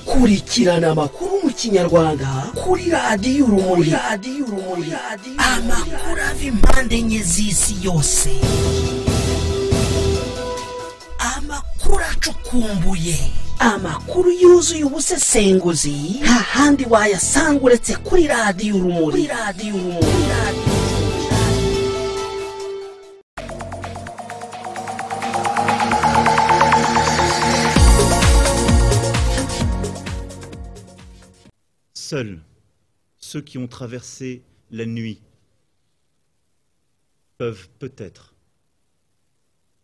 kurikirana amakuru mu kinyarwanda kuri radiyo urumuri amakuru ava impande enye z'isi yose amakuru acukumbuye amakuru yuzuye ubusesenguzi nta handi wayasanga uretse kuri radiyo urumuri kuri radiyo urumuri Seuls ceux qui ont traversé la nuit peuvent peut-être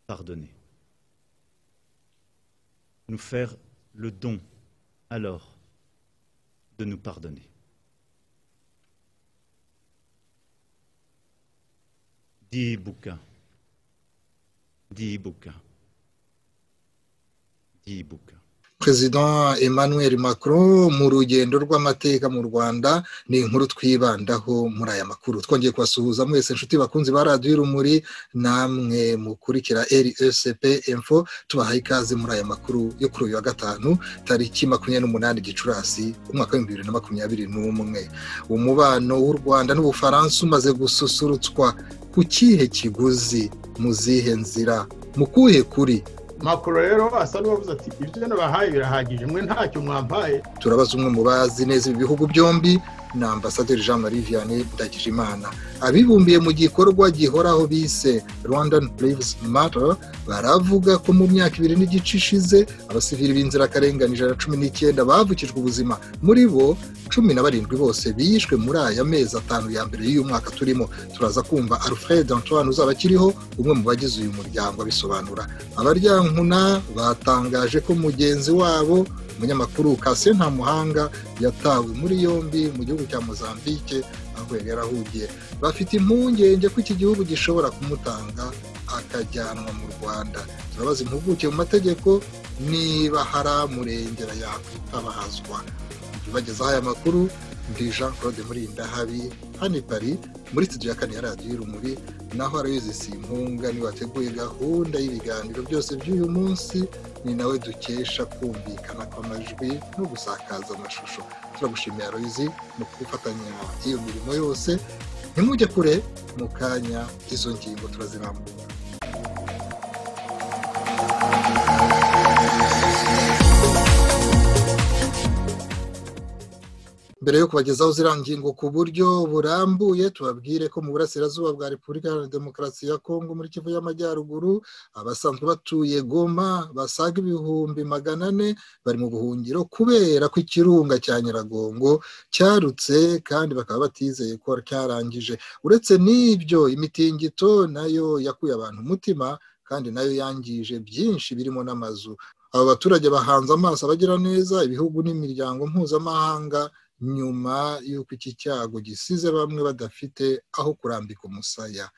pardonner. Nous faire le don alors de nous pardonner. Dis bouquin. Dis bouquin. Dis bouquin. perezida emmanuel macron mu rugendo rw'amateka mu rwanda ni inkuru twibandaho muri aya makuru twongeye kubasuhuza mwese inshuti bakunzi ba radiyo urumuri namwe mukurikira rsp info tubahaye ikaze muri aya makuru yo kuri uyu wa gatanu tariki makumyabiri n'umunani gicurasi umwaka w'ibihumbi bibiri na makumyabiri n'umwe umubano w'u rwanda n'ubufaransa umaze gususurutswa ku kihe kiguzi mu zihe nzira mu kuhe kuri makuru rero asa n'uwavuze ati ibyo nabahaye birahagije mwe ntacyo mwampaye turabaza umwe mu bazi neza ibi bihugu byombi ni ambasaderi jean marie vianney ndagijimana abibumbiye mu gikorwa gihoraho bise rwandan Lives matter baravuga ko mu myaka ibiri n'igice ishize abasivili b'inzirakarengane ijana na cumi n'icyenda bavukijwe ubuzima muri bo cumi na barindwi bose bishwe muri aya mezi atanu ya mbere y'uyu mwaka turimo turaza kumva alfred antoine uzaba akiriho umwe mu bagize uyu muryango abisobanura abaryankuna batangaje ko mugenzi wabo umunyamakuru kasiyo nta muhanga yatawe muri yombi mu gihugu cya mozambique aho yari yarahugiye bafite impungenge ko iki gihugu gishobora kumutanga akajyanwa mu rwanda turabaza impuguke mu mategeko niba hari amurengera yakwitabazwa tubagezaho aya makuru ndi jean claude murinda habi hano i paris muri studio ya kane ya radiyo urumuri naho arayuzise impunga niwe wateguye gahunda y'ibiganiro byose by'uyu munsi ni nawe dukesha kumvikana kw'amajwi no gusakaza amashusho turagushimiye aroyizi mu gufatanya iyo mirimo yose ntimujye kure mu kanya izo ngingo turazirambura mbere yo kubagezaho ziriya ngingo ku buryo burambuye tubabwire ko mu burasirazuba bwa repubulika iharanira demokarasi ya kongo muri kivu y'amajyaruguru abasanzwe batuye goma basaga ibihumbi magana ane bari mu buhungiro kubera ko ikirunga cya nyiragongo cyarutse kandi bakaba batizeye ko cyarangije uretse n'ibyo imitingito nayo yakuye abantu umutima kandi nayo yangije byinshi birimo n'amazu aba baturage bahanze amaso abagira neza ibihugu n'imiryango mpuzamahanga nyuma y'uko iki cyago gisize bamwe badafite aho kurambika umusaya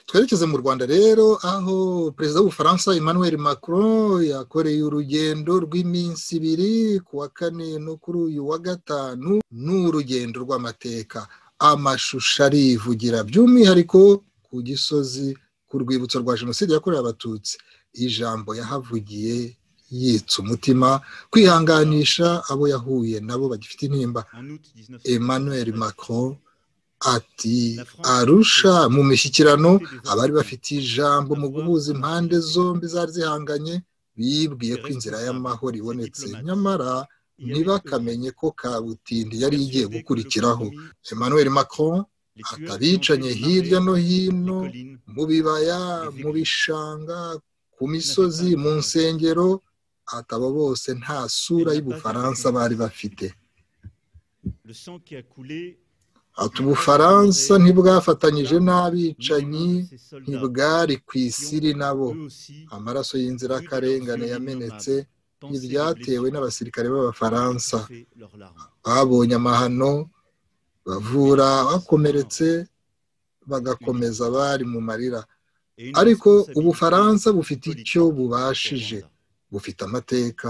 twerekeze mu rwanda rero aho perezida w'ubufaransa emmanuel macron yakoreye urugendo rw'iminsi ibiri ku wa kane no kuri uyu wa gatanu ni urugendo rw'amateka amashusho arivugira by'umwihariko ku gisozi ku rwibutso rwa jenoside yakorewe abatutsi ijambo yahavugiye yitsa umutima kwihanganisha abo yahuye nabo bagifite intimba emmanuel macron ati arusha mu mishyikirano abari bafite ijambo mu guhuza impande zombi zari zihanganye bibwiye ko inzira y'amahoro ibonetse nyamara ntibakamenye ko kabutindi yari igiye gukurikiraho emmanuel macron atabicanye hirya no hino mu bibaya mu bishanga ku misozi mu nsengero atabo bose nta sura y'ubufaransa bari bafite ati ubufaransa ntibwafatanyije n'abicanyi ntibwari ku isiri nabo amaraso y'inzirakarengane yamenetse ntibyatewe n'abasirikare b'abafaransa babonye amahano bavura bakomeretse bagakomeza bari mu marira ariko ubufaransa bufite icyo bubashije bufite amateka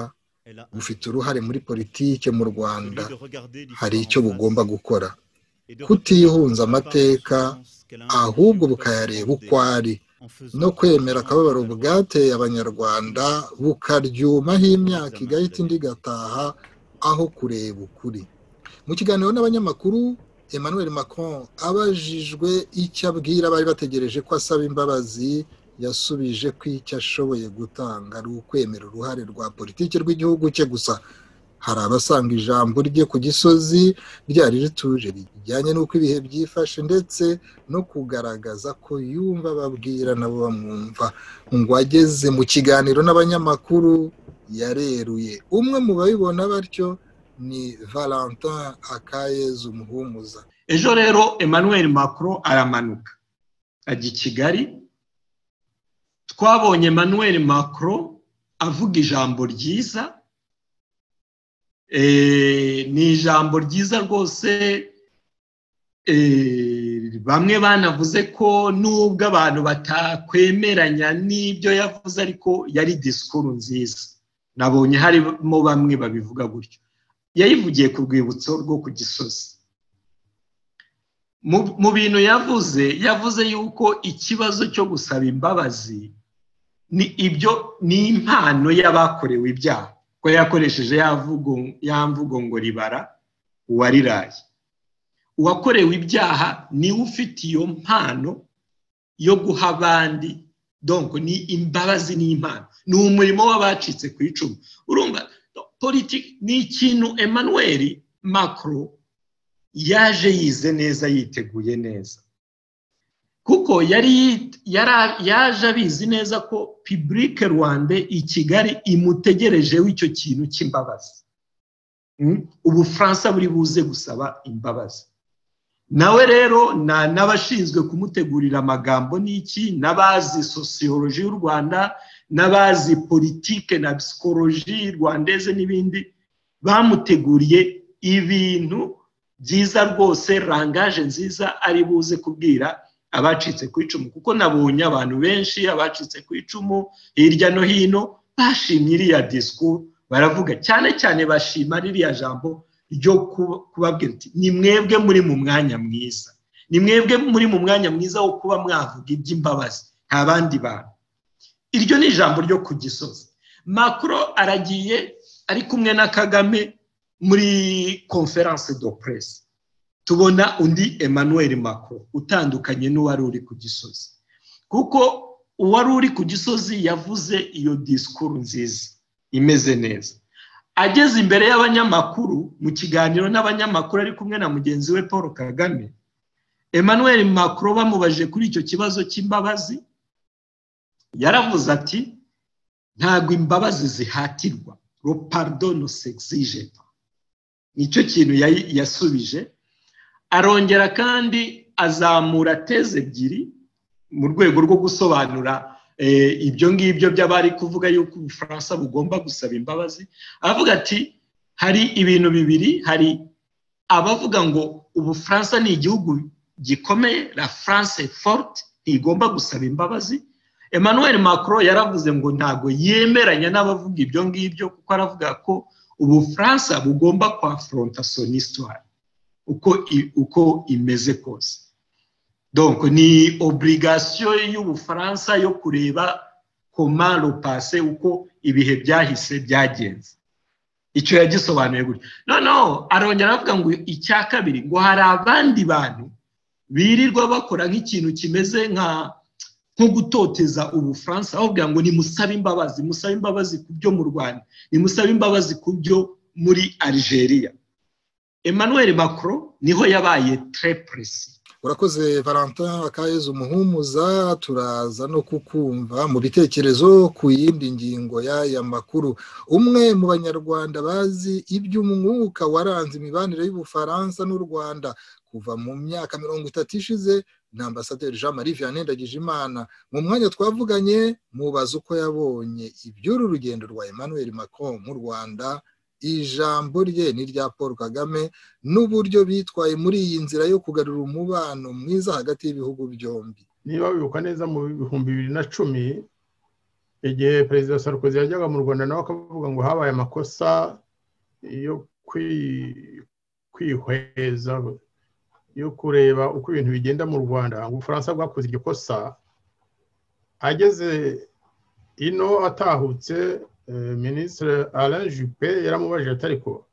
bufite uruhare muri politike mu rwanda hari icyo bugomba gukora kutihunza amateka ahubwo bukayareba uko ari en no faisant kwemera akababaro bwateye abanyarwanda bukaryumaho imyaka igahita indi igataha aho kureba ukuri mu kiganiro n'abanyamakuru emmanuel macron abajijwe icyo abwira abari bategereje ko asaba imbabazi yasubije ko icyo ashoboye gutanga ari ukwemera uruhare rwa politiki rw'igihugu cye gusa hari abasanga ijambo rye ku gisozi ryari rituje rijyanye n'uko ibihe byifashe ndetse no kugaragaza ko yumva ababwira nabo bamwumva ngo ageze mu kiganiro n'abanyamakuru yareruye umwe mu babibona batyo ni valentin akayeze umuhumuza ejo rero emmanuel macron aramanuka ajya i kigali twabonye emmanuel macron avuga ijambo ryiza Eh, ni ijambo ryiza rwose eh, bamwe banavuze ko nubwo abantu batakwemeranya n'ibyo yavuze ariko yari disikuru nziza nabonye harimo bamwe babivuga gutyo yayivugiye ku rwibutso rwo ku gisozi Mu- mu bintu yavuze yavuze yuko ikibazo cyo gusaba imbabazi ni ibyo ni impano y'abakorewe ibyaha ko yakoresheje ya mvugo ya mvugo ngo ribara uwariraye uwakorewe ibyaha niwe ufite iyo mpano yo guha abandi donko ni imbabazi n'impano ni umurimo w'abacitse ku icumu urumva politiki ni ikintu emmanuel macron yaje yize neza yiteguye neza kuko yari yit- yara- yaje abizi neza ko pibulike rwanda i kigali imutegerejeho icyo kintu cy'imbabazi Mm? ubufaransa buri buze gusaba imbabazi nawe rero na- n'abashinzwe kumutegurira amagambo n'iki n'abazi sosiyoloji y'u rwanda n'abazi politike na psikoloji rwandeze n'ibindi bamuteguriye ibintu byiza rwose rangaje nziza ari buze kubwira abacitse ku icumu kuko nabonye abantu benshi abacitse ku icumu hirya no hino bashimye iriya disikuru baravuga cyane cyane bashima ririya jambo ryo ku- kubabwira ati ni mwebwe muri mu mwanya mwiza ni mwebwe muri mu mwanya mwiza wo kuba mwavuga iby'imbabazi nta bandi bantu iryo ni ijambo ryo ku gisozi makuro aragiye ari kumwe na kagame muri conference do presse tubona undi emmanuel macron utandukanye n'uwari uri ku gisozi kuko uwari uri ku gisozi yavuze iyo disikuru nziza imeze neza ageze imbere y'abanyamakuru mu kiganiro n'abanyamakuru ari kumwe na mugenzi we paul kagame emmanuel macron bamubajije kuri icyo kibazo cy'imbabazi yaravuze ati ntabwo imbabazi zihatirwa lo pardon ne s'exige pas." nicyo kintu yayi- yasubije arongera kandi azamura teze ebyiri mu rwego rwo gusobanura eh, ibyo ngibyo by'abari kuvuga yuko ubufaransa bugomba gusaba imbabazi aravuga ati hari ibintu bibiri hari abavuga ngo ubufaransa ni igihugu gikomeye la france est forte ntigomba gusaba imbabazi emmanuel macron yaravuze ngo ntabwo yemeranya n'abavuga ibyo ngibyo kuko aravuga ko ubufaransa bugomba kwafronta son histoire uko i- uko imeze kose donc ni oburigasiyo y'ubufaransa yo kureba koma rupase uko ibihe byahise byagenze icyo yagisobanuye gutyo noneho arongera aravuga ngo icya kabiri ngo hari abandi bantu birirwa bakora nk'ikintu kimeze nka nko gutoteza ubufaransa bavuga ngo nimusabe imbabazi musabe imbabazi ku byo mu rwanda nimusabe imbabazi ku byo muri algeria emmanuel macron niho yabaye tre presi urakoze valentin akayeze umuhumuza turaza no kukumva mu bitekerezo ku yindi ngingo y'aya makuru umwe mu banyarwanda bazi iby'umwuka waranze imibanire y'ubufaransa n'u rwanda kuva mu myaka mirongo itatu ishize ni ambasaderi jean marie vianney ndagijimana mu mwanya twavuganye mubaza uko yabonye iby'uru rugendo rwa emmanuel macron mu rwanda ijambo rye ni irya paul kagame n'uburyo bitwaye muri iyi nzira yo kugarura umubano mwiza hagati y'ibihugu byombi niba wibuka neza mu bihumbi bibiri na cumi igihe perezida Sarkozy yajyaga mu rwanda nawe akavuga ngo habaye amakosa yo kwi- kwihweza yo kureba uko ibintu bigenda mu rwanda ngo ubufaransa bwakoze iryo kosa ageze ino atahutse minisitiri alain juppe yaramubajije atariko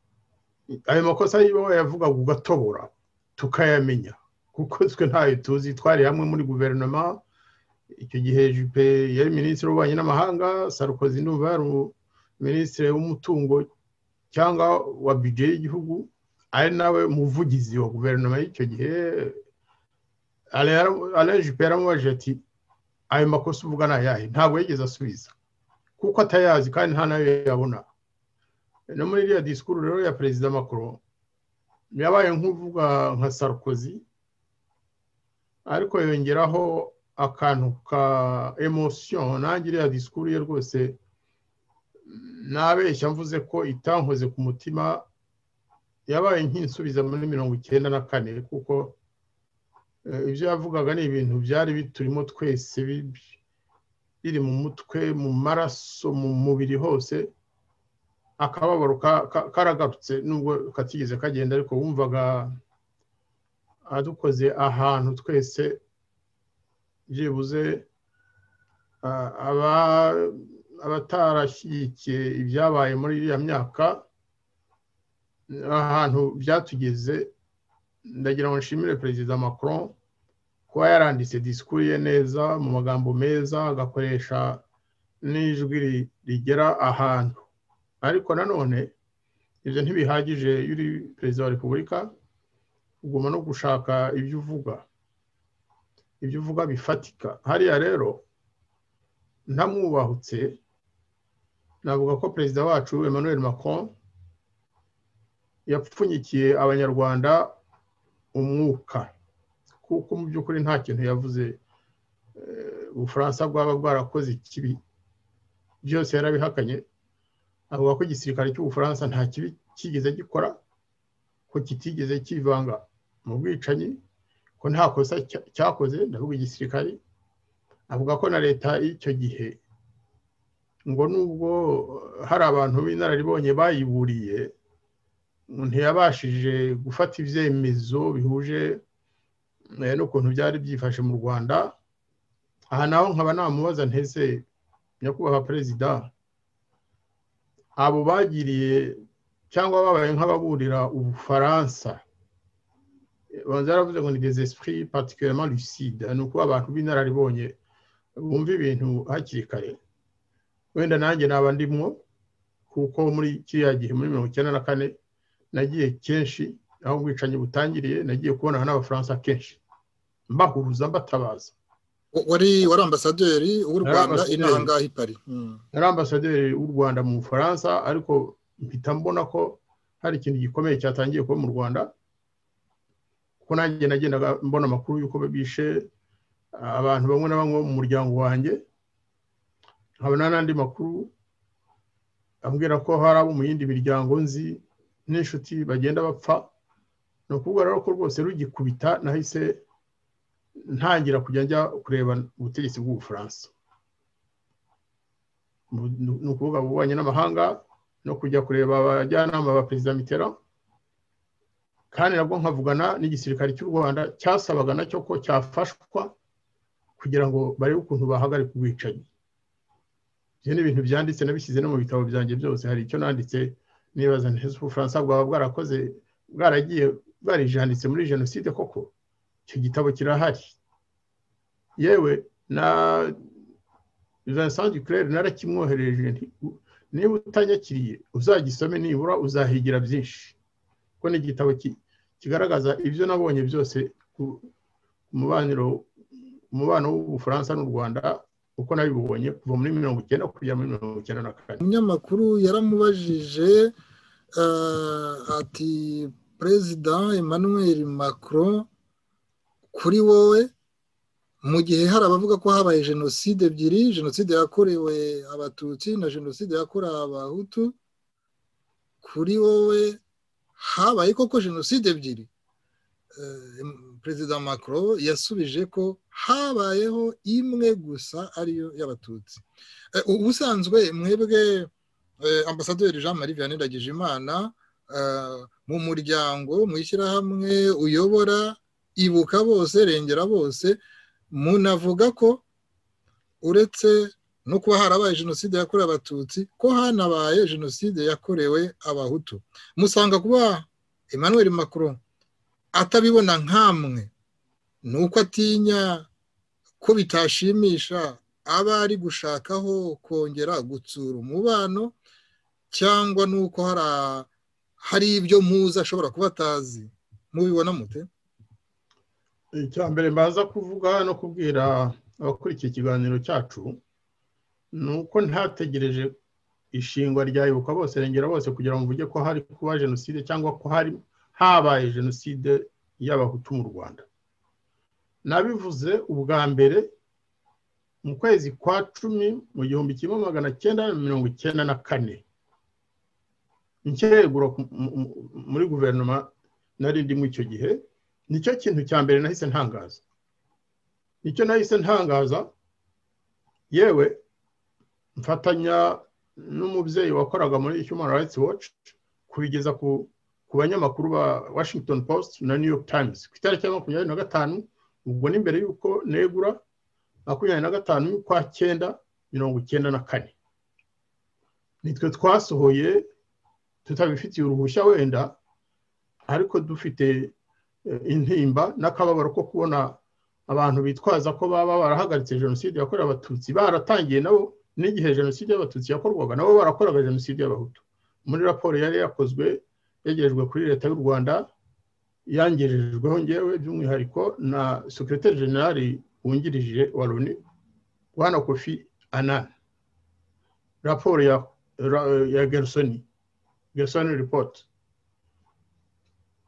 ayo makosa y'ibyo yavugaga ugatobora tukayamenya kuko twe ntayo tuzi twari hamwe muri guverinoma icyo gihe juppe yari minisitiri w'ububanyi n'amahanga sarukozi n'ubu yari minisitiri w'umutungo cyangwa wa bije y'igihugu ari nawe muvugizi wa guverinoma y'icyo gihe alain juppe yaramubajije ati ayo makosa uvuga ni ayahe ntabwo yigeze asubiza kuko atayazi kandi nta nayo yabona no muri iriya disikuru rero ya perezida makuru yabaye nk'uvuga nka sarukozi ariko yongeraho akantu ka emosiyo nanjye iriya disikuru ye rwose nabeshya mvuze ko itankoze ku mutima yabaye nk'insubiza muri mirongo icyenda na kane kuko ibyo yavugaga ni ibintu byari biturimo twese biri mu mutwe mu maraso mu mubiri hose akababaro karagarutse nubwo katigeze kagenda ariko wumvaga adukoze ahantu twese byibuze abatarashyigikiye ibyabaye muri iriya myaka ahantu byatugeze ndagira ngo nshimire perezida macron kuba yaranditse disikuru ye neza mu magambo meza agakoresha n'ijwi rigera ahantu ariko nanone ibyo ntibihagije iyo uri perezida wa repubulika ugomba no gushaka ibyo uvuga ibyo uvuga bifatika hariya rero ntamwubahutse navuga ko perezida wacu emmanuel macron yapfunyikiye abanyarwanda umwuka kuko mu by'ukuri nta kintu yavuze ubufaransa bwaba bwarakoze ikibi byose yarabihakanye avuga ko igisirikare cy'ubufaransa nta kibi kigeze gikora ko kitigeze kivanga mu bwicanyi ko nta kosa cyakoze ndavuga igisirikare avuga ko na leta y'icyo gihe ngo nubwo hari abantu b'inararibonye bayiburiye ntiyabashije gufata ibyemezo bihuje n'ukuntu byari byifashe mu rwanda aha naho nkaba namubaza ntese nyakubahwa perezida abo bagiriye cyangwa babaye nk'ababurira ubufaransa banza yaravuze ngo ni des esprits particulièrement lucide ni ukuba abantu b'inararibonye bumva ibintu hakiri kare wenda nanjye naba ndimwo kuko muri kiriya gihe muri mirongo icyenda na kane nagiye kenshi aho ubwicanyi butangiriye nagiye kubonana n'abafaransa kenshi mbahuruza mbatabaza wari wari ambasaderi w'u rwanda inaha ngaha i pari yari ambasaderi w'u rwanda mu bufaransa ariko mpita mbona ko hari ikintu gikomeye cyatangiye kuba mu rwanda kuko nanjye nagendaga mbona amakuru y'uko bishe abantu bamwe na bamwe bo mu muryango wanjye nkabona n'andi makuru ambwira ko hari abo mu yindi miryango nzi n'inshuti bagenda bapfa ni ukuvuga rero ko rwose rugikubita nahise ntangira kujya njya kureba ubutegetsi bw'ubufaransa ni ukuvuga ububanyi n'amahanga no kujya kureba abajyanama ba perezida mitera kandi nabwo nkavugana n'igisirikare cy'u rwanda cyasabaga nacyo ko cyafashwa kugira ngo barebe ukuntu bahagarika ubwicanyi ibyo ni ibintu byanditse nabishyize no mu bitabo byanjye byose hari icyo nanditse nibaza ntese ubufaransa bwaba bwarakoze bwaragiye bwarijanditse muri jenoside koko icyo gitabo kirahari yewe na vincent duclair narakimwohereje niba utanyakiriye uzagisome nibura uzahigira byinshi kuko ni igitabo kigaragaza ibyo nabonye byose ku mubano w'ubufaransa n'u rwanda uko nabibonye kuva muri mirongo icyenda kugera muri mirongo icyenda na kane umunyamakuru yaramubajije ati perezida emmanuel macron kuri wowe mu gihe hari abavuga ko habaye jenoside ebyiri jenoside yakorewe abatutsi na jenoside yakorewe abahutu kuri wowe habaye koko jenoside ebyiri perezida macron yasubije ko habayeho imwe gusa ariyo y'abatutsi ubusanzwe mwebwe ambasaderi jean marie vianney ndagijimana mu muryango mu ishyirahamwe uyobora ibuka bose rengera bose munavuga ko uretse no kuba harabaye jenoside yakorewe abatutsi ko hanabaye jenoside yakorewe abahutu musanga kuba emmanuel macron atabibona nk'amwe ni uko atinya ko bitashimisha aba ari gushakaho kongera gutsura umubano cyangwa nuko hari ibyo muzi ashobora kuba atazi mubibona mute icya mbere mbaza kuvuga no kubwira abakurikiye ikiganiro cyacu ni uko ntategereje ishingwa rya ibuka bose rengera bose kugira ngo mvuge ko hari kuba jenoside cyangwa ko hari habaye jenoside y'abahutu mu rwanda nabivuze ubwa mbere mu kwezi kwa cumi mu gihumbi kimwe magana cyenda na mirongo icyenda na kane inshyegura muri guverinoma nari ndimo icyo gihe nicyo kintu cya mbere nahise ntangaza nicyo nahise ntangaza yewe mfatanya n'umubyeyi wakoraga muri human rights watch kubigeza ku banyamakuru ba washington post na new york times ku itariki ya makumyabiri na gatanu ubwo ni mbere y'uko negura makumyabiri na gatanu y'ukwa cyenda mirongo icyenda na kane nitwe twasohoye tutabifitiye uruhushya wenda ariko dufite intimba n'akababaro ko kubona abantu bitwaza ko baba barahagaritse jenoside yakorewe abatutsi baratangiye nabo n'igihe jenoside y'abatutsi yakorwaga nabo barakoraga jenoside y'abahutu muri raporo yari yakozwe yegerejwe kuri leta y'u rwanda yangirijweho ngewe by'umwihariko na sekiroteri generali wungirije wa loni bwana kofi anani raporo ya ya gerusoni gerusoni ripoti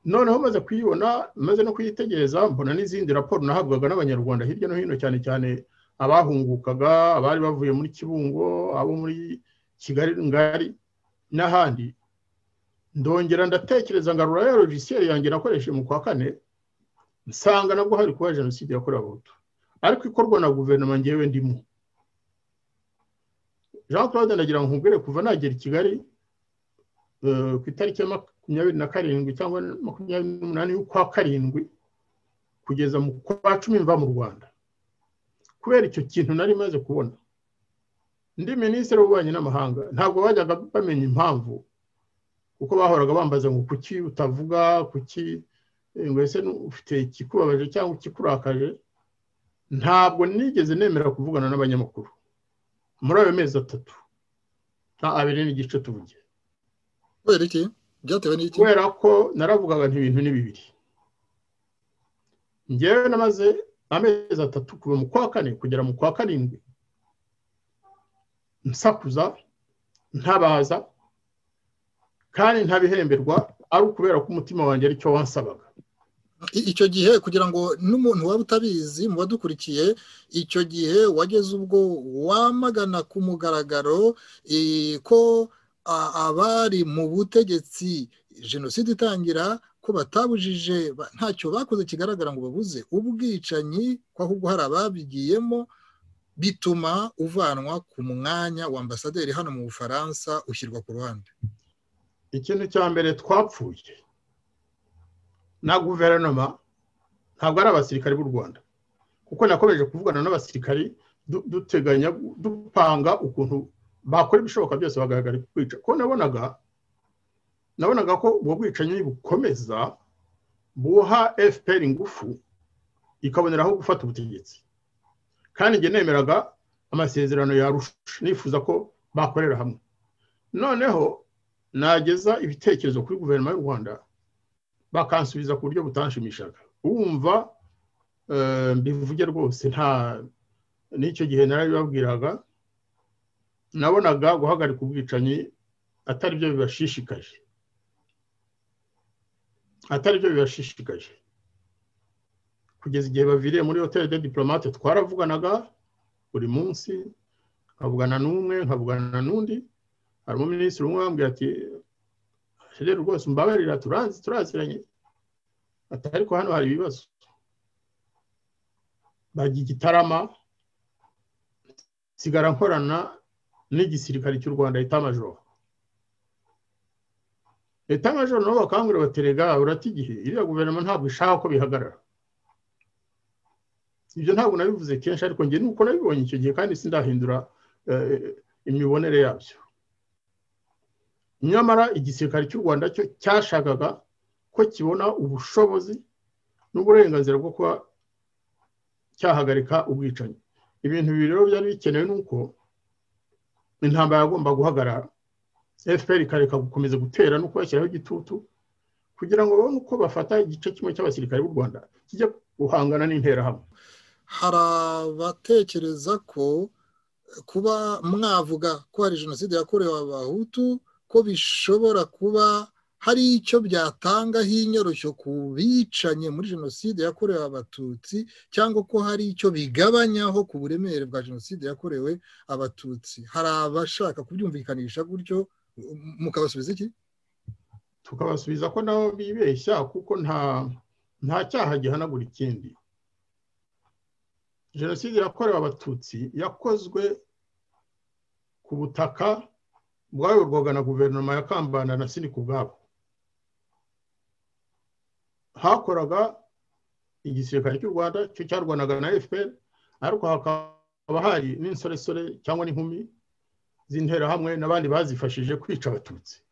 noneho maze kuyibona maze no kuyitegereza mbona n'izindi raporo nahabwaga n'abanyarwanda hirya no hino cyane cyane abahungukaga abari bavuye muri kibungo abo muri kigali ngari n'ahandi ndongera ndatekereza ngarura ya logiciel yanjye nakoresheje mu kwa kane nsanga nabwo hari kuba jenoside yakorewe abahutu ariko ikorwa na guverinoma ngewe ndimo jean claude ndagira ngo nkubwire kuva nagera i kigali ku itariki ya makumyabiri na karindwi cyangwa makumyabiri n'umunani y'ukwa karindwi kugeza mu kwa cumi mva mu rwanda kubera icyo kintu nari maze kubona ndi minisitiri w'ububanyi n'amahanga ntabwo bajyaga bamenya impamvu kuko bahoraga bambaza ngo kuki utavuga kuki ngo ese ufite ikikubabaje cyangwa ikikurakaje ntabwo nigeze nemera kuvugana n'abanyamakuru muri ayo mezi atatu nta abiri n'igice tuvugiye kubera iki byatewe n'iki kubera ko naravugaga ibintu ni bibiri ngewe namaze amezi atatu kuva mu kwa kane kugera mu kwa karindwi nsakuza ntabaza kandi ntabihemberwa ari ukubera ko umutima wanjye aricyo wansabaga icyo gihe kugira ngo n'umuntu waba utabizi mu badukurikiye icyo gihe wageze ubwo wamagana ku mugaragaro ko abari mu butegetsi jenoside itangira ko batabujije ntacyo bakoze kigaragara ngo babuze ubwicanyi ko ahubwo hari ababigiyemo bituma uvanwa ku mwanya wa ambasaderi hano mu bufaransa ushyirwa ku ruhande ikintu cya mbere twapfuye na guverinoma ntabwo ari abasirikari b'u rwanda kuko nakomeje kuvugana n'abasirikari duteganya dupanga ukuntu bakora ibishoboka byose bagahagarika kwica ko nabonaga nabonaga ko ubwo bwicanyi bukomeza buha fpr ingufu ikaboneraho gufata ubutegetsi kandi njye nemeraga amasezerano yarusha nifuza ko bakorera hamwe noneho nageza ibitekerezo kuri guverinoma y'u rwanda bakansubiza ku buryo butanshimishaga wumva mbivuge rwose nta n'icyo gihe narabibabwiraga nabonaga guhagarika ubwicanyi atari byo bibashishikaje atari byo bibashishikaje kugeza igihe baviriye muri hoteli de diplomate twaravuganaga buri munsi nkavugana n'umwe nkavugana n'undi hari umuminisitiri umwe wambwira ati rero rwose mbabarira turazi turaziranye ati ariko hano hari ibibazo bajya igitarama nsigara nkorana n'igisirikare cy'u rwanda etamajoro etamajoro nabo bakangurira baterega urata igihe iriya guverinoma ntabwo ishaka ko bihagarara ibyo ntabwo nabivuze kenshi ariko njye nuko nabibonye icyo gihe kandi sindahindura imibonere yabyo nyamara igisirikare cy'u rwanda cyo cyashakaga ko kibona ubushobozi n'uburenganzira bwo kuba cyahagarika ubwicanyi ibintu bibiri rero byari bikenewe nuko intambara yagomba guhagarara fpr ikareka gukomeza gutera no kubashyiraho igitutu kugira ngo babone uko bafata igice kimwe cy'abasirikare b'u rwanda kijya guhangana n'interahamwe hari abatekereza ko kuba mwavuga ko hari jenoside yakorewe abahutu ko bishobora kuba hari icyo byatanga nk'inyoroshyo ku bicanye muri jenoside yakorewe abatutsi cyangwa ko hari icyo bigabanyaho ku buremere bwa jenoside yakorewe abatutsi hari abashaka kubyumvikanisha gutyo mukabasubiza iki tukabasubiza ko nabo bibeshya kuko nta nta cyaha gihanagura ikindi jenoside yakorewe abatutsi yakozwe ku butaka bwayoborwaga na guverinoma ya kambanda na sinika ubwabo hakoraga igisirikare cy'u rwanda cyo cyarwanaga na fpr ariko hakaba hari n'insoresore cyangwa n'inkumi z'interahamwe n'abandi bazifashije kwica abatutsi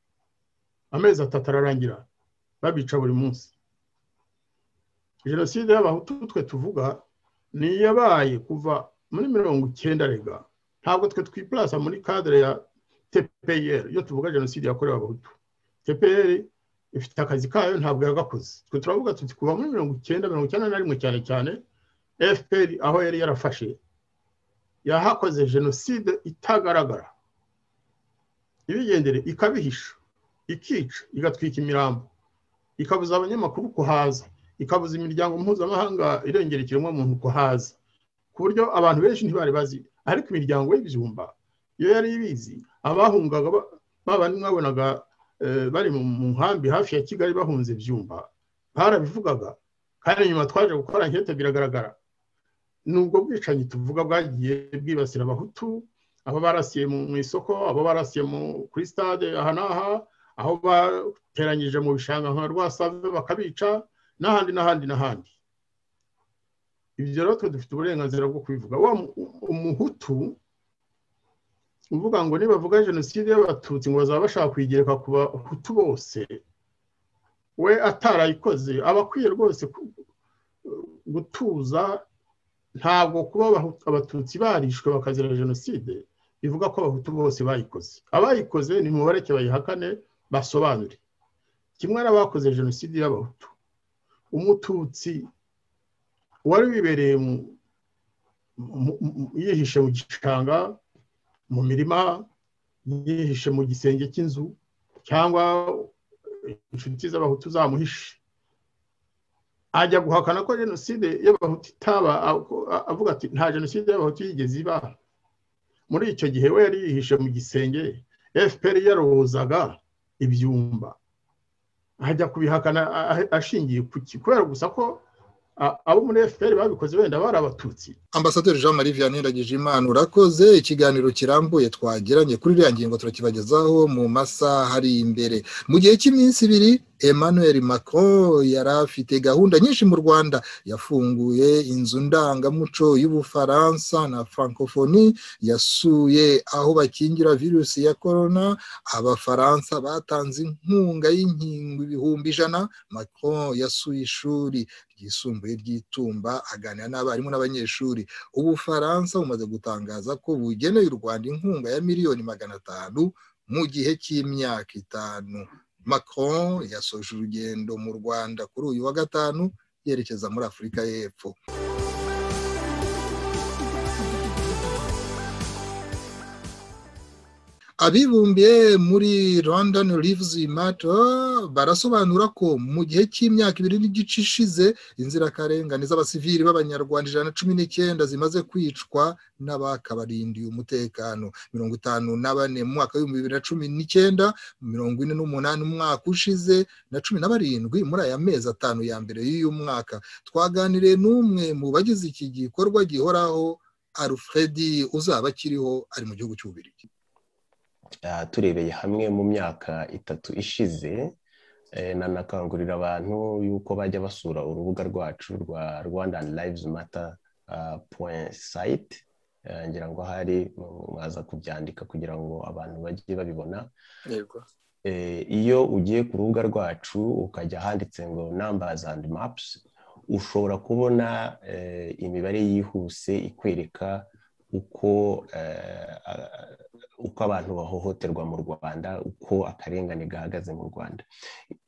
amezi atatu ararangira babica buri munsi jenoside y'abahutu twe tuvuga ni iyabaye kuva muri mirongo icyenda rega ntabwo twe twipurasa muri kadire ya tpr iyo tuvuga jenoside yakorewe abahutu tpr ifite akazi kayo ntabwo yagakoze twe turavuga tuti kuva muri mirongo icyenda mirongo icyenda na rimwe cyane cyane fpr aho yari yarafashe yahakoze jenoside itagaragara ibigendere ikabihisha ikica igatwika imirambo ikabuza abanyamakuru kuhaza ikabuza imiryango mpuzamahanga irengera ikiremwamuntu kuhaza ku buryo abantu benshi ntibari bazi ariko imiryango y'ibijumba iyo yari ibizi abahungaga babandi mwabonaga bari mu nkambi hafi ya kigali bahunze byumba barabivugaga kandi nyuma twaje gukora nkete biragaragara nubwo bwicanyi tuvuga bwagiye bwibasira abahutu abo barasiye mu isoko abo barasiye kuri stade aha n'aha aho bateranyije mu bishanga nka rwasave bakabica n'ahandi n'ahandi n'ahandi ibyo rero twe dufite uburenganzira bwo kubivuga wa umuhutu uvuga ngo nibavuga jenoside y'abatutsi ngo bazaba bashaka kuyigereka ku bahutu bose we atarayikoze aba akwiye rwose gutuza ntabwo kuba abatutsi barishwe bakazira jenoside bivuga ko abahutu bose bayikoze abayikoze ni mubareke bayihakane basobanure kimwe n'abakoze jenoside y'abahutu umututsi wari wibereye yihishe mu gishanga mu mirima yihishe mu gisenge cy'inzu cyangwa inshuti z'abahutu zamuhishe ajya guhakana ko jenoside y'abahutu itaba avuga ati nta jenoside y'abahutu yigeze iba muri icyo gihe we yari yihishe mu gisenge fpr yarohozaga ibyumba ajya kubihakana ashingiye ku kubera gusa ko abo muri fpr babikoze wenda bari abatutsi ambasaderi jean marie vianney ndagije imana urakoze ikiganiro kirambuye twagiranye kuri iriya ngingo turakibagezaho mu masaha ari imbere mu gihe cy'iminsi ibiri emmanuel macron yari afite gahunda nyinshi mu rwanda yafunguye inzu ndangamuco y'ubufaransa na francophonie yasuye aho bakingira virusi ya corona abafaransa batanze inkunga y'inkingo ibihumbi ijana macron yasuye ishuri ryisumbuye ry'itumba aganira n'abarimu n'abanyeshuri ubufaransa bumaze gutangaza ko bugeneye u rwanda inkunga ya miliyoni magana atanu mu gihe cy'imyaka itanu macron yasoje urugendo mu rwanda kuri uyu wa gatanu yerekeza muri afurika y'epfo abibumbiye muri london lives matter barasobanura ko mu gihe cy'imyaka ibiri n'igice ishize inzirakarengane z'abasivili b'abanyarwanda ijana na cumi n'icyenda zimaze kwicwa n'abakabarindiye umutekano mirongo itanu na bane mu mwaka w'ibihumbi bibiri na cumi n'icyenda mirongo ine n'umunani umwaka ushize na cumi na barindwi muri aya mezi atanu ya mbere y'uyu mwaka twaganiriye n'umwe mu bagize iki gikorwa gihoraho alfredi uzaba akiriho ari mu gihugu cy'ububirigi turebeye hamwe mu myaka itatu ishize nanakangurira abantu yuko bajya basura urubuga rwacu rwa rwanda lives mata point site eh, ngira ngo hari mwaza kubyandika kugira ngo abantu bajye babibona yego Eh, iyo ugiye ku rubuga rwacu ukajya ahanditse ngo numbers and maps ushobora kubona eh, imibare yihuse ikwereka uko eh, a- uko abantu bahohoterwa mu rwanda uko akarengane gahagaze mu rwanda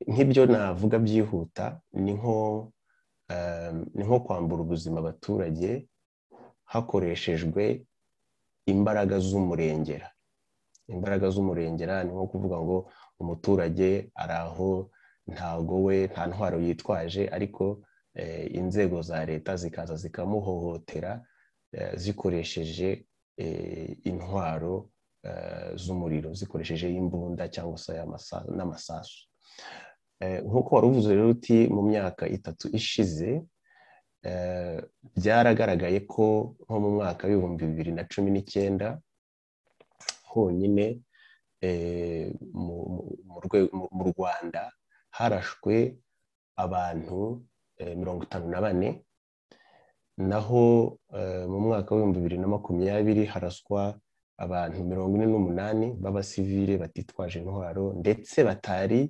nk'ibyo navuga byihuta ni nko eh, ni nko kwambura ubuzima abaturage hakoreshejwe imbaraga z'umurengera imbaraga z'umurengera ni nko kuvuga ngo umuturage ari aho ntago we nta ntwaro yitwaje ariko eh, inzego za leta zikaza zikamuhohotera eh, zikoresheje eh, intwaro eh, z'umuriro zikoresheje imbunda cyangwa se amasa- n'amasasu Eh, nk'uko wari uvuze rero uti mu myaka itatu ishize eh, byaragaragaye ko nko mu mwaka w'ibihumbi bibiri na cumi n'icyenda honyine eh, mu- mu- mu rwe- mu- mu rwanda harashwe abantu eh, mirongo itanu na bane naho eh, mu mwaka w'ibihumbi bibiri na makumyabiri haraswa abantu mirongo ine n'umunani b'abasivile batitwaje intwaro ndetse batari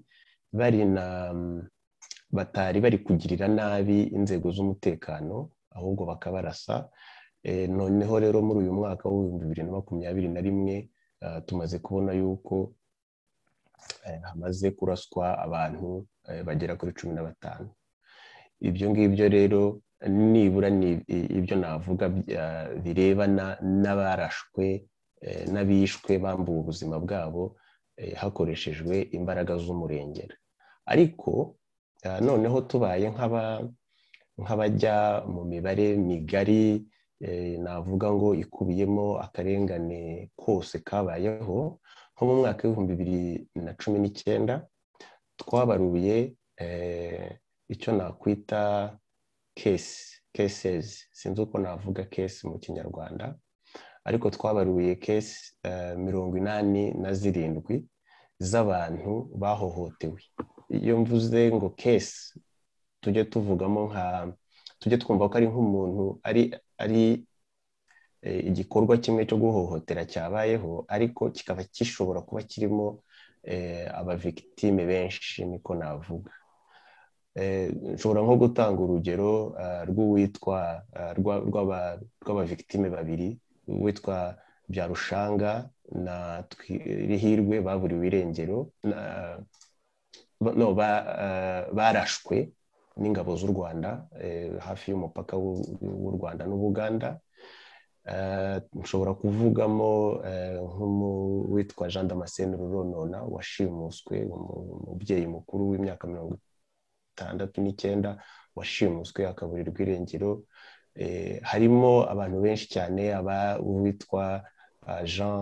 bari na batari bari kugirira nabi inzego z'umutekano ahubwo bakabarasa Eh, noneho rero muri uyu mwaka w'ibihumbi bibiri na makumyabiri na rimwe eh, tumaze kubona yuko eh, hamaze kuraswa abantu eh, bagera kuri cumi na batanu ibyo ngibyo rero nibura ni i- ibyo navuga by- eh, birebana n'abarashwe eh, n'abishwe bambuwe ubuzima bwabo eh, hakoreshejwe imbaraga z'umurengera ariko eh, noneho tubaye nk'aba- nk'abajya mu mibare migari eh, navuga ngo ikubiyemo akarengane kose kabayeho nko mu mwaka w'ibihumbi bibiri na cumi n'icyenda twabaruye eh, icyo nakwita kesi kesezi sinzi uko navuga kesi mu kinyarwanda ariko twabaruye kesi eh, mirongo inani na zirindwi z'abantu bahohotewe iyo mvuze ngo kesi tujye tuvugamo nka tujye twumva ko ari nk'umuntu ari ari eh, igikorwa kimwe cyo guhohotera cyabayeho ariko kikaba gishobora kuba kirimo eh, abavigitime benshi niko navuga Eh, nshobora nko gutanga urugero ah, rw'uwitwa ah, rwa- rw'aba- rw'abavigitime babiri uwitwa byarushanga na twirihirwe baburiwe irengero na- ba- no, ba- ah, barashwe n'ingabo z'u rwanda eh, hafi y'umupaka w'u w'u rwanda n'ubuganda Eh, nshobora kuvugamo eh, nk'umu- witwa jean damascene ruronona washimuswe umu- umubyeyi mukuru w'imyaka mirongo itandatu n'icyenda washimuswe akaburirwa irengero Eh, harimo abantu benshi cyane aba uwitwa ah, jean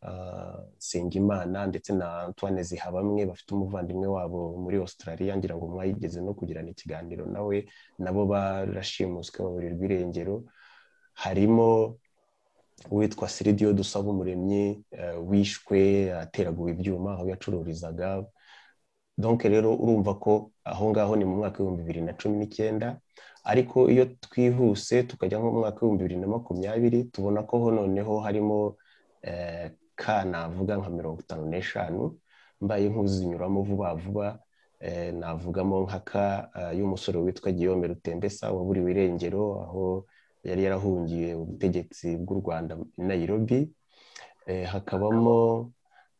ah, sengimana ndetse na antoine zihabamwe bafite umuvandimwe wabo muri australia ngira ngo mwayigeze no kugirana ikiganiro nawe nabo barashimuswe baburirwa irengero harimo uwitwa siridiyo dusaba umuremyi wishwe ateraguwe ibyuma aho yacururizaga donke rero urumva ko aho ngaho ni mu mwaka w'ibihumbi bibiri na cumi n'icyenda ariko iyo twihuse tukajya nko mu mwaka w'ibihumbi bibiri na makumyabiri tubona ko ho noneho harimo eh, ka navuga nka mirongo itanu n'eshanu mbaye nk'uzinyuramo vuba vuba eh, navugamo nka ka eh, y'umusore witwa giyome rutembesa waburiwe irengero aho yari yarahungiye ubutegetsi bw'u rwanda i nairobi Eh, hakabamo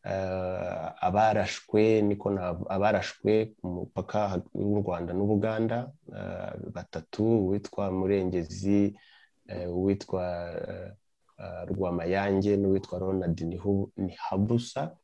eh, abarashwe niko nav- abarashwe ku mupaka hag- w'u rwanda n'ubuganda eh, batatu uwitwa murengezi eh, uwitwa eh, eh, rwamayange n'uwitwa ronald Nihu- nihabusa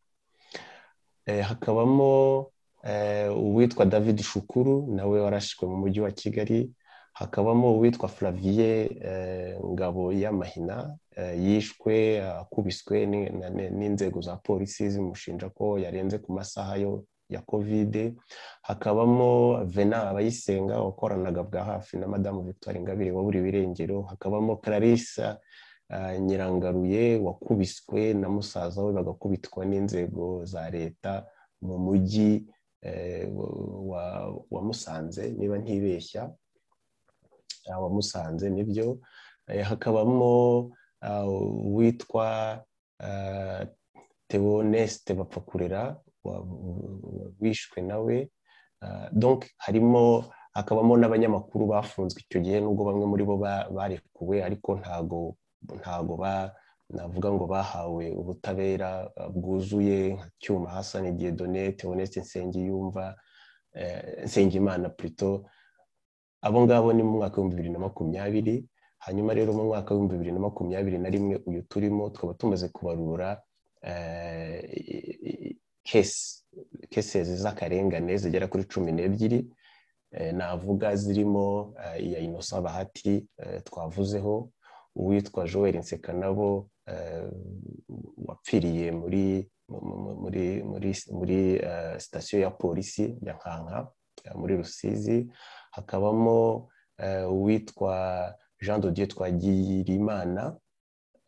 Eh, hakabamo eh, uwitwa david shukuru nawe warashwe mu mujyi wa kigali hakabamo uwitwa Flavie eh, Ngabo y'amahina eh, yishwe akubiswe ni- na- ni- n'inzego za polisi zimushinja ko yarenze ku masaha yo ya kovide hakabamo vena abayisenga wakoranaga bwa hafi na madamu victoire ingabire waburiwe irengero hakabamo clarissa eh, nyirangaruye wakubiswe na musaza we bagakubitwa n'inzego za leta mu mujyi eh, wa, wa musanze niba ntibeshya abamusanze nibyo Eh, hakabamo ah, uwitwa ah, tewonesite bapfa kurera wa- wa- wishwe nawe Ah, donc harimo hakabamo n'abanyamakuru bafunzwe icyo gihe nubwo bamwe muri bo ba- barekuwe ariko ntago ntago ba navuga ngo bahawe ubutabera ah, bwuzuye nka cyuma hasani diedone tewonesite nsengiyumva eh, nsengimana plutôt abo ngabo ni mu mwaka w'ibihumbi bibiri na makumyabiri hanyuma rero mu mwaka w'ibihumbi bibiri na makumyabiri na rimwe uyu turimo tukaba tumaze kubarura eh, i- i- kesi kesezi z'akarengane zigera kuri cumi n'ebyiri eh, navuga zirimo eh, iya inosa bahati eh, twavuzeho uwitwa joel nsekanabo eh, wapfiriye muri mu- mu- muri muri muri eh, sitasiyo ya polisi ya nkanka eh, muri rusizi hakabamo eh, uwitwa jean de dieu twagirimana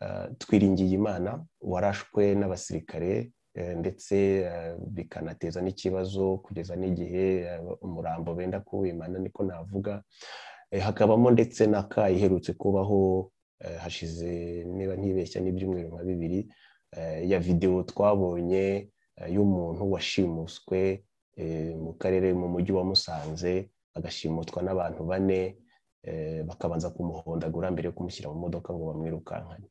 eh, twiringiyimana warashwe n'abasirikare eh, ndetse eh, bikanateza n'ikibazo kugeza n'igihe eh, umurambo benda kuwimana niko navuga Eh, hakabamo ndetse na ka iherutse kubaho eh, hashize niba ntibeshya n'ibyumweru nka bibiri eh, ya videwo twabonye eh, y'umuntu washimuswe eh, mu karere mu mujyi wa musanze agashimutwa n'abantu bane eh, bakabanza kumuhondagura mbere yo kumushyira mu modoka ngo bamwirukankane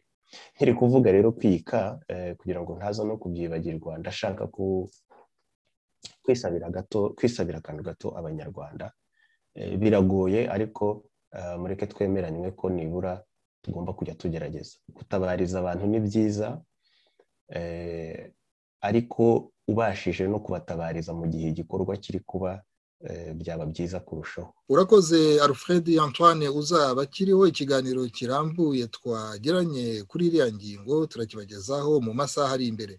nkiri kuvuga rero kwika eh, kugira ngo ntaza no kubyibagirwa ndashaka ku- kwisabira gato kwisabira akantu gato abanyarwanda Eh, biragoye ariko eh, mureke twemeranywe ko nibura tugomba kujya tugerageza gutabariza abantu ni byiza eh, ariko ubashije no kubatabariza mu gihe igikorwa kiri kuba eh, byaba byiza kurushaho urakoze alfred antoine uzaba akiriho ikiganiro kirambuye twagiranye kuri iriya ngingo turakibagezaho mu masaha ari imbere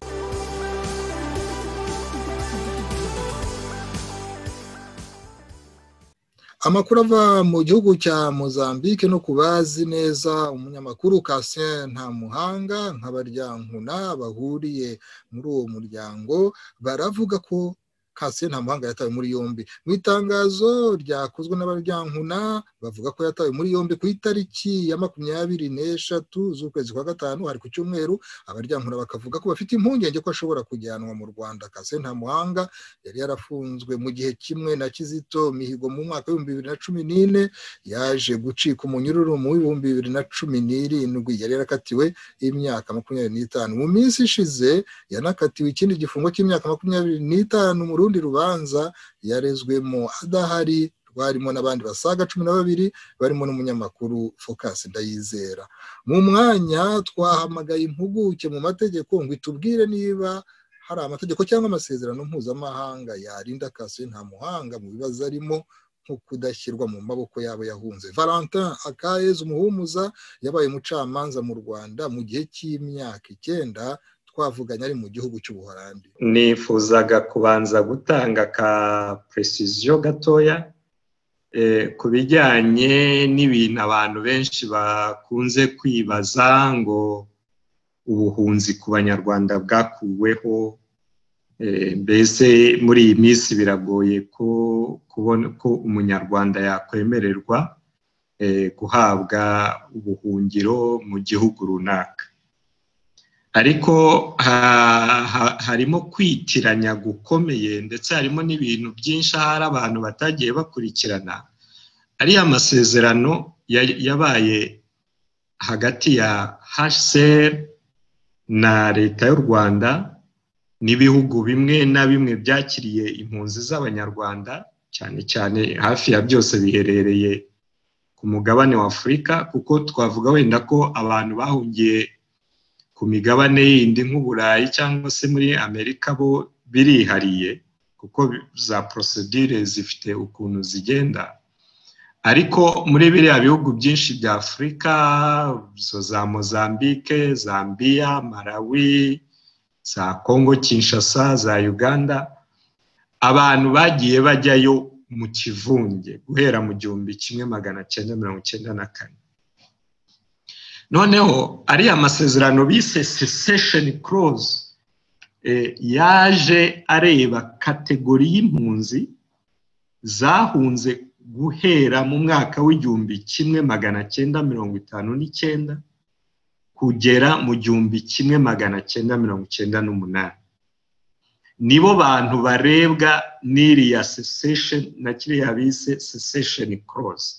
amakuru ava mu gihugu cya mozambique no kubazi neza umunyamakuru Cassien ntamuhanga nk'abaryankuna bahuriye muri uwo muryango baravuga ko Cassien ntamuhanga yatawe muri yombi mu itangazo ryakozwe n'abaryankuna bavuga ko yatawe muri yombi ku itariki ya makumyabiri n'eshatu z'ukwezi kwa gatanu hari ku cyumweru abaryankuna bakavuga ko bafite impungenge ko ashobora kujyanwa mu rwanda Cassien ntamuhanga yari yarafunzwe mu gihe kimwe na kizito mihigo mu mwaka w'ibihumbi bibiri na cumi n'ine yaje gucika umunyururu mu w'ibihumbi bibiri na cumi n'irindwi yari yarakatiwe imyaka makumyabiri n'itanu mu minsi ishize yanakatiwe ikindi gifungo cy'imyaka makumyabiri n'itanu mu rundi rubanza yarezwemo adahari rwarimo n'abandi basaga cumi na babiri barimo n'umunyamakuru Focus Ndayizera mu mwanya twahamagaye impuguke mu mategeko ngo itubwire niba hari amategeko cyangwa amasezerano mpuzamahanga yarinda Cassien Ntamuhanga mu bibazo arimo nko kudashyirwa mu maboko yabo yahunze valentin akayeze umuhumuza yabaye umucamanza mu rwanda mu gihe cy'imyaka icyenda twavuganye ari mu gihugu cy'ubuholandi nifuzaga kubanza gutanga ka precision gatoya eh, ku bijyanye n'ibintu abantu benshi bakunze kwibaza ngo ubuhunzi ku banyarwanda bwakuweho eh, mbese muri iyi minsi biragoye ko kubona ko umunyarwanda yakwemererwa eh, guhabwa ubuhungiro mu gihugu runaka ariko ha- ha- harimo kwitiranya gukomeye ndetse harimo n'ibintu byinshi ahari abantu batagiye bakurikirana ariya amasezerano ya- yabaye hagati ya hcr na leta y'u rwanda n'ibihugu bimwe na bimwe byakiriye impunzi z'abanyarwanda cyane cyane hafi ya byose biherereye ku mugabane wa afurika kuko twavuga wenda ko abantu bahungiye ku migabane yindi nk'uburayi cyangwa se muri amerika bo birihariye kuko za porosidire zifite ukuntu zigenda ariko muri biriya bihugu byinshi bya afurika zo za mozambique zambia malawi za congo kinshasa za uganda abantu bagiye bajyayo mu kivunge guhera mu gihumbi kimwe magana cyenda mirongo cyenda na kane noneho ariya masezerano bise secession clause eh, yaje areba kategori y'impunzi zahunze guhera mu mwaka w'igihumbi kimwe magana cyenda mirongo itanu n'icyenda kugera mu gihumbi kimwe magana cyenda mirongo icyenda n'umunani nibo bantu barebwa n'iriya sesesheni na kiriya bise sesesheni korosi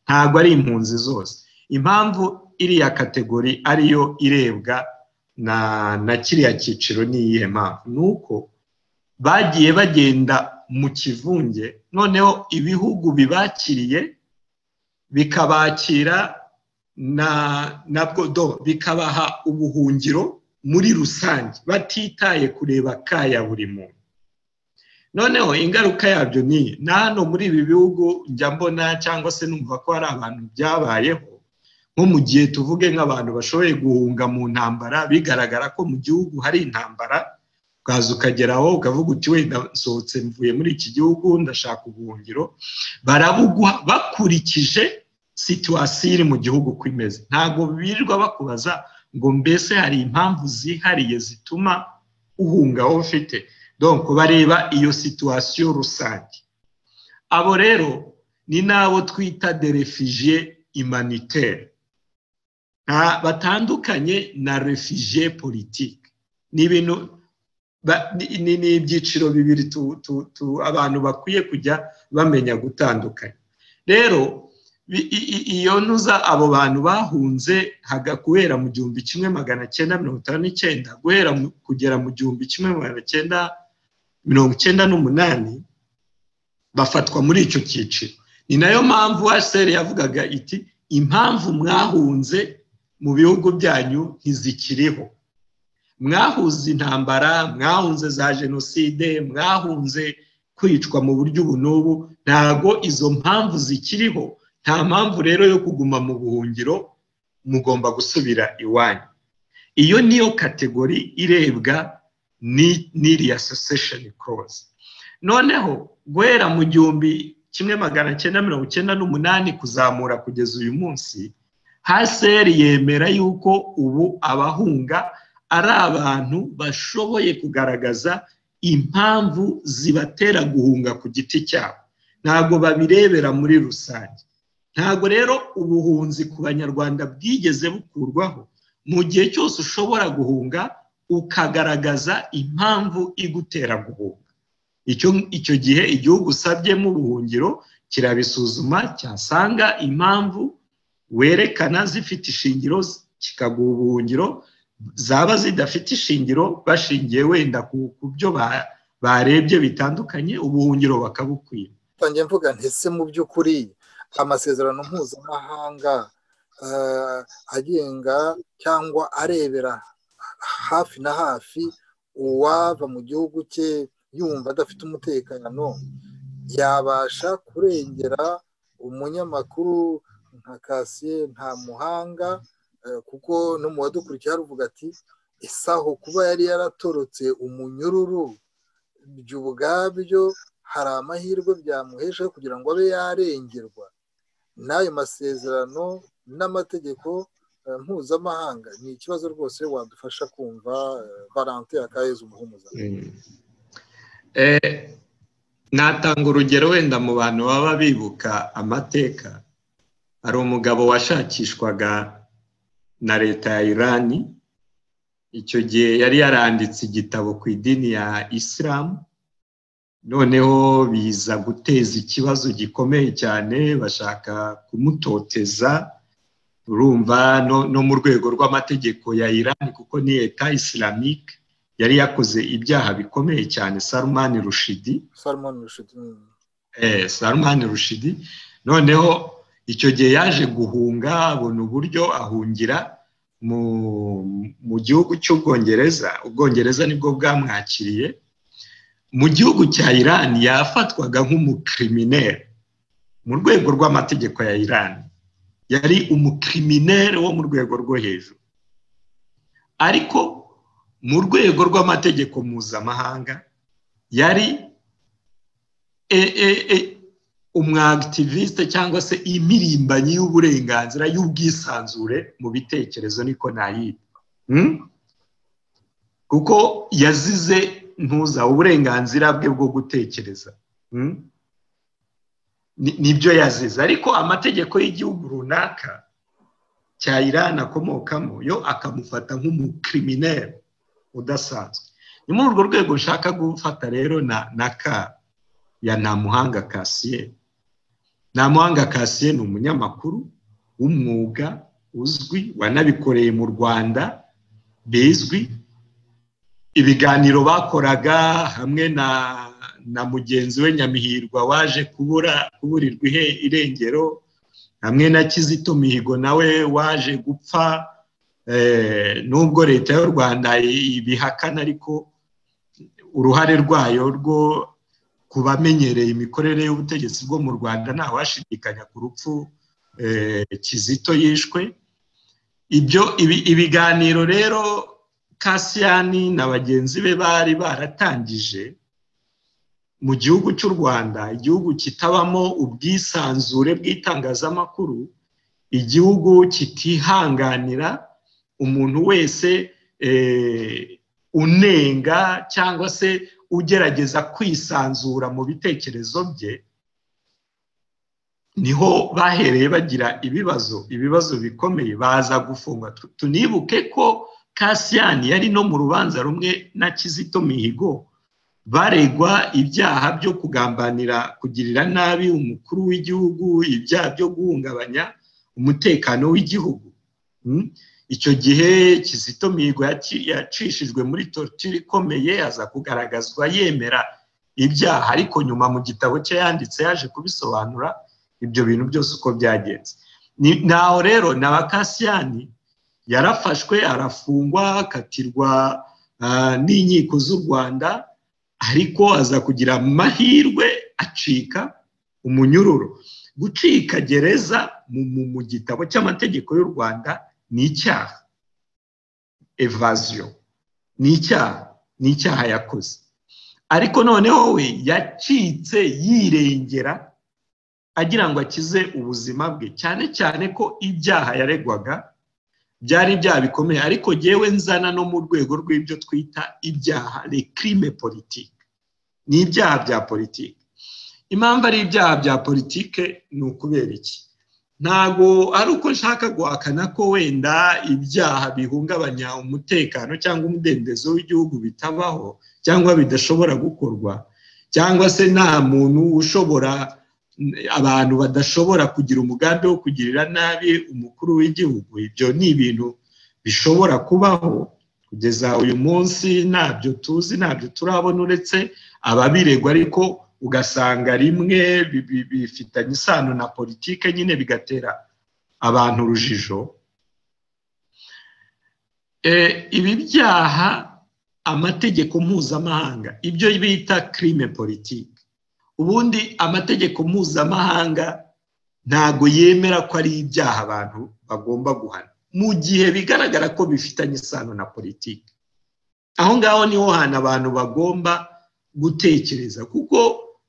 ntabwo ari impunzi zose impamvu iriya kategori ariyo irebwa na na kiriya cyiciro ni iyihe mpamvu ni uko bagiye bagenda mu kivunge noneho ibihugu bibakiriye bikabakira na na bwodo bikabaha ubuhungiro muri rusange batitaye kureba kaya buri muntu noneho ingaruka yabyo ni na hano muri ibi bihugu njya mbona cyangwa se numva ko hari abantu byabayeho nko mu gihe tuvuge nk'abantu bashoboye guhunga mu ntambara bigaragara ko mu gihugu hari intambara ukaza ukageraho ukavuga uti wenda nsohotse mvuye muri iki gihugu ndashaka ubuhungiro barabuguha bakurikije situwasiyo iri mu gihugu uko imeze ntabwo birirwa bakubaza ngo mbese hari impamvu zihariye zituma uhunga aho ufite donc bareba iyo situwasiyo rusange abo rero ni n'abo twita derefijiye imanitere batandukanye na refijiye politike ni ibintu ni ibyiciro bibiri abantu bakwiye kujya bamenya gutandukanya rero iyo ntuza abo bantu bahunze guhera mu gihumbi kimwe magana cyenda mirongo itanu n'icyenda guhera kugera mu gihumbi kimwe magana cyenda mirongo icyenda n'umunani bafatwa muri icyo cyiciro ni nayo mpamvu waseri yavugaga iti impamvu mwahunze mu bihugu byanyu ntizikiriho mwahunze intambara mwahunze za jenoside mwahunze kwicwa mu buryo ubu n'ubu ntabwo izo mpamvu zikiriho nta mpamvu rero yo kuguma mu buhungiro mugomba gusubira iwanyu iyo niyo kategori irebwa n'iriya sesesheni korosi noneho guhera mu gihumbi kimwe magana cyenda mirongo icyenda n'umunani kuzamura kugeza uyu munsi haseri yemera yuko ubu abahunga ari abantu bashoboye kugaragaza impamvu zibatera guhunga ku giti cyabo ntabwo babirebera muri rusange ntabwo rero ubuhunzi ku banyarwanda bwigeze bukurwaho mu gihe cyose ushobora guhunga ukagaragaza impamvu igutera guhunga icyo gihe igihugu usabyemo ubuhungiro kirabisuzuma cyasanga impamvu werekana zifite ishingiro kikaguha ubuhungiro zaba zidafite ishingiro bashingiye wenda ku byo barebye bitandukanye ubuhungiro bakabukwiba ntange mvuga ntese mu by'ukuri amasezerano mpuzamahanga agenga cyangwa arebera hafi na hafi uwava mu gihugu cye yumva adafite umutekano yabasha kurengera umunyamakuru nka kasiye nta muhanga kuko no mu badukurikiye haravuga ati isaho kuba yari yaratorotse umunyururu ibyo ubwabyo hari amahirwe byamuhesha kugira ngo abe yarengerwa n'ayo masezerano n'amategeko mpuzamahanga ni ikibazo rwose wadufasha kumva barante akaheza umuhumuza natanga urugero wenda mu bantu baba bibuka amateka hari umugabo washakishwaga na leta ya irani icyo gihe yari yaranditse igitabo ku idini ya isilamu noneho biza guteza ikibazo gikomeye cyane bashaka kumutoteza urumva no mu rwego rw'amategeko ya irani kuko ni leta isilamike yari yakoze ibyaha bikomeye cyane sarumani rushidi sarumani rushidi noneho icyo gihe yaje guhunga abona uburyo ahungira mu gihugu cy'ubwongereza ubwongereza nibwo bwamwakiriye mu gihugu cya irani yafatwaga nk'umukirimineri mu rwego rw'amategeko ya irani yari umukirimineri wo mu rwego rwo hejuru ariko mu rwego rw'amategeko mpuzamahanga yari umwagitiviste cyangwa se imirimbanyi y'uburenganzira y'ubwisanzure mu bitekerezo niko nayita kuko yazize ntuza uburenganzira bwe bwo gutekereza nibyo yazize ariko amategeko y'igihugu runaka cya irani akomokamo yo akamufata nk'umukirimineri udasanzwe ni muri urwo rwego nshaka gufata rero na ka ya ntamuhanga kasiye ntamuhanga kasiye ni umunyamakuru w'umwuga uzwi wanabikoreye mu rwanda bizwi ibiganiro bakoraga hamwe na na mugenzi we nyamihirwa waje kubura kuburirwa irengero hamwe na kizito mihigo nawe waje gupfa nubwo leta y'u rwanda ibihakana ariko uruhare rwayo rwo kubamenyereye imikorere y'ubutegetsi bwo mu rwanda ntawashidikanya ku rupfu kizito yishwe ibyo ibiganiro rero kasiyani na bagenzi be bari baratangije mu gihugu cy'u rwanda igihugu kitabamo ubwisanzure bw'itangazamakuru igihugu kitihanganira umuntu wese unenga cyangwa se ugerageza kwisanzura mu bitekerezo bye niho bahereye bagira ibibazo ibibazo bikomeye baza gufungwa tunibuke ko kasiyani yari no mu rubanza rumwe na kizito mihigo baregwa ibyaha byo kugambanira kugirira nabi umukuru w'igihugu ibyaha byo guhungabanya umutekano w'igihugu icyo gihe kizito mihigo yacishijwe muri torture ikomeye aza kugaragazwa yemera ibyaha ariko nyuma mu gitabo cye yanditse yaje kubisobanura ibyo bintu byose uko byagenze naho rero na bakasiyani yarafashwe arafungwa akatirwa n'inkiko z'u rwanda ariko aza kugira amahirwe acika umunyururu gucika gereza mu gitabo cy'amategeko y'u rwanda ni icyaha evaziyo ni icyaha ni icyaha yakoze ariko noneho we yacitse yirengera agira ngo akize ubuzima bwe cyane cyane ko ibyaha yaregwaga byari ibyaha bikomeye ariko yewe nzana no mu rwego rw'ibyo twita ibyaha rekrime politike ni ibyaha bya politike impamvu ari ibyaha bya politike ni ukubera iki ntabwo ari uko nshaka guhakana ko wenda ibyaha bihungabanya umutekano cyangwa umudendezo w'igihugu bitabaho cyangwa bidashobora gukorwa cyangwa se nta muntu ushobora abantu badashobora kugira umugambi wo kugirira nabi umukuru w'igihugu ibyo ni ibintu bishobora kubaho kugeza uyu munsi ntabyo tuzi ntabyo turabona uretse ababiregwa ariko ugasanga rimwe bifitanye isano na politike nyine bigatera abantu urujijo ibi byaha amategeko mpuzamahanga ibyo bita kirime politike ubundi amategeko mpuzamahanga ntago yemera ko ari ibyaha abantu bagomba guhana mu gihe bigaragara ko bifitanye isano na politiki aho ngaho niho hantu abantu bagomba gutekereza kuko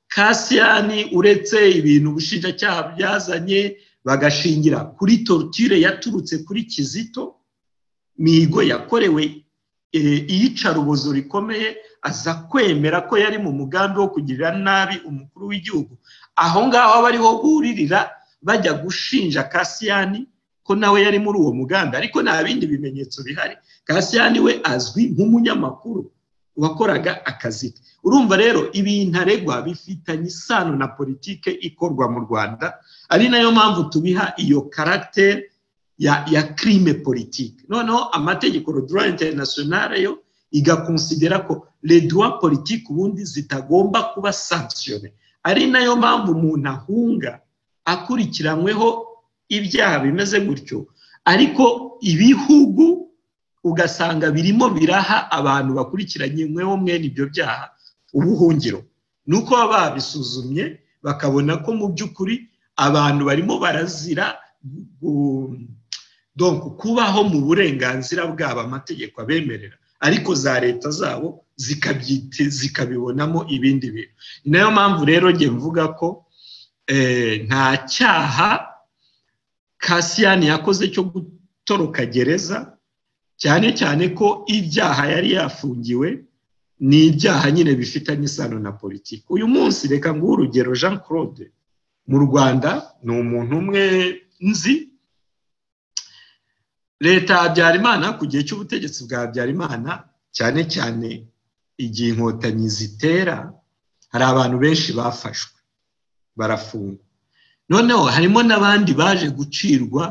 kasiyani uretse ibintu ubushinjacyaha byazanye bagashingira kuri torture yaturutse kuri kizito mihigo yakorewe iyicarubozo rikomeye aza kwemera ko yari mu mugambi wo kugirira nabi umukuru w'igihugu aho ngaho aba ariho buririra bajya gushinja kasiyani ko nawe yari muri uwo mugambi ariko nta bindi bimenyetso bihari kasiyani we azwi nk'umunyamakuru wakoraga akazi ke urumva rero ibintu aregwa bifitanye isano na politike ikorwa mu rwanda ari nayo mpamvu tubiha iyo karagiteri ya kirime politike noneho amategeko rodura interinasiyonari yo igakonsidera ko reduwa politiki ubundi zitagomba kuba sankisiyone ari nayo mpamvu umuntu ahunga akurikiranyweho ibyaha bimeze gutyo ariko ibihugu ugasanga birimo biraha abantu bakurikiranyweho mwene ibyo byaha ubuhungiro ni uko baba babisuzumye bakabona ko mu by'ukuri abantu barimo barazira kubaho mu burenganzira bwabo amategeko abemerera ariko za leta zabo zikabibonamo ibindi bintu ni nayo mpamvu rero njye mvuga ko nta cyaha kasiyani yakoze cyo gutoroka gereza cyane cyane ko ibyaha yari yafungiwe ni ibyaha nyine bifitanye isano na politiki uyu munsi reka nguhe urugero jean claude mu rwanda ni umuntu umwe nzi leta ya habyarimana ku gihe cy'ubutegetsi bwa habyarimana cyane cyane igihe inkotanyi zitera hari abantu benshi bafashwe barafungwa noneho harimo n'abandi baje gucirwa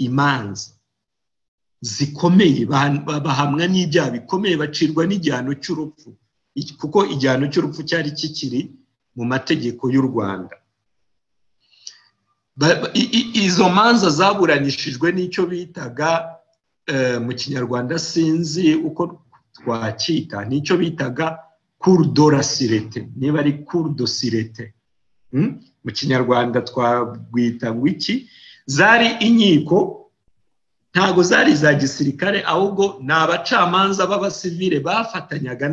imanza zikomeye bahamwa n'ibyaha bikomeye bacirwa n'igihano cy'urupfu kuko igihano cy'urupfu cyari kikiri mu mategeko y'u rwanda izo manza zaburanishijwe n'icyo bitaga mu kinyarwanda sinzi uko twacyita n'icyo bitaga kurudorasirete niba ari kurudosirete mu kinyarwanda twabwita ngo iki zari inkiko ntabwo zari iza gisirikare ahubwo ni abacamanza b'abasivire bafatanyaga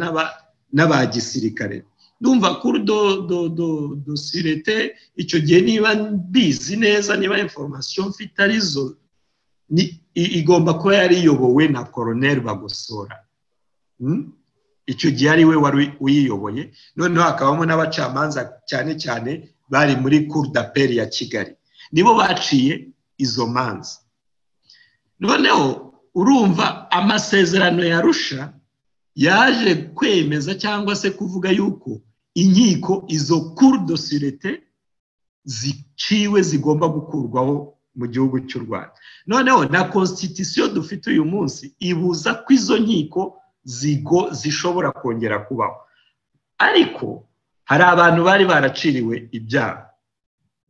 n'aba gisirikare ndumva kuri do do do dosirete icyo gihe niba mbizi neza niba informasiyo mfite arizo igomba kuba yari iyobowe na koroneri bagosora icyo gihe ari we wari uyiyoboye noneho hakabamo n'abacamanza cyane cyane bari muri kurudaperi ya kigali nibo baciye izo manza noneho urumva amasezerano yarusha yaje kwemeza cyangwa se kuvuga yuko inkiko izo kurudosirete ziciwe zigomba gukurwaho mu gihugu cy'u rwanda noneho na konsitisiyo dufite uyu munsi ibuza ko izo nkiko zigo zishobora kongera kubaho ariko hari abantu bari baraciriwe ibyaha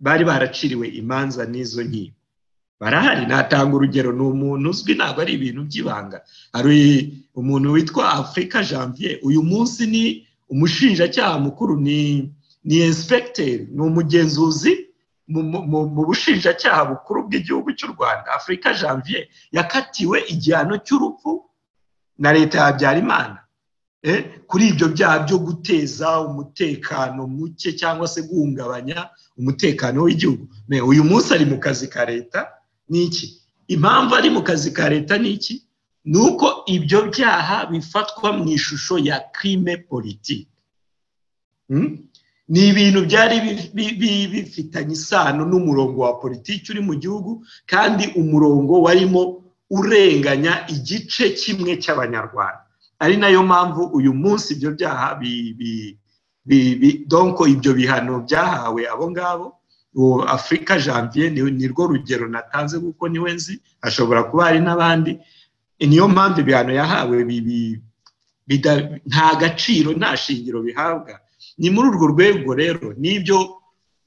bari baraciriwe imanza n'izo nkiko barahari natanga urugero ni umuntu uzwi ntabwo ari ibintu by'ibanga hari umuntu witwa afurika janvier uyu munsi ni umushinjacyaha mukuru ni ni inspekiteri ni umugenzuzi mu bushinjacyaha bukuru bw'igihugu cy'u rwanda afurika janvier yakatiwe igihano cy'urupfu na leta ya habyarimana kuri ibyo byaha byo guteza umutekano muke cyangwa se guhungabanya umutekano w'igihugu uyu munsi ari mu kazi ka leta ni iki impamvu ari mu kazi ka leta ni iki ni uko ibyo byaha bifatwa mu ishusho ya kirime politiki ni ibintu byari bifitanye isano n'umurongo wa politiki uri mu gihugu kandi umurongo warimo urenganya igice kimwe cy'abanyarwanda ari nayo mpamvu uyu munsi ibyo byaha donko ibyo bihano byahawe abo ngabo uwo afurika janvier ni rwo rugero natanze kuko niwe nzi hashobora kuba hari n'abandi niyo mpamvu ibihano yahawe nta gaciro nta shingiro bihabwa ni muri urwo rwego rero n'ibyo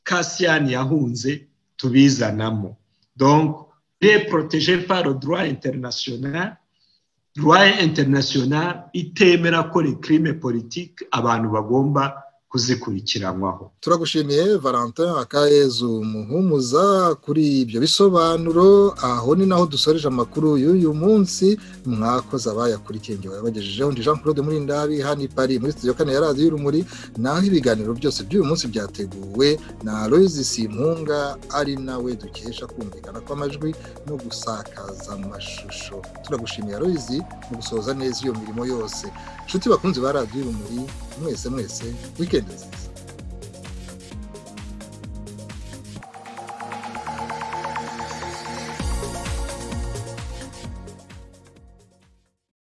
kasiyani yahunze tubizanamo donko protege par droit international droit international itemera ko crime politiki abantu bagomba kuzikurikiranwaho turagushimiye valentin akayezu muhumuza kuri ibyo bisobanuro aho ni naho dusoreje amakuru y'uyu munsi mwakoze abayakurikiye ngewe yabagejejeho ndi jean claude murindabi hano i paris muri sitidiyo kane ya radiyo urumuri naho ibiganiro byose by'uyu munsi byateguwe na royisi simpunga ari nawe dukesha kumvikana kw'amajwi no gusakaza amashusho turagushimiye royisi mu gusoza neza iyo mirimo yose inshuti bakunzi ba radiyo urumuri mwese mwese wikendi nziza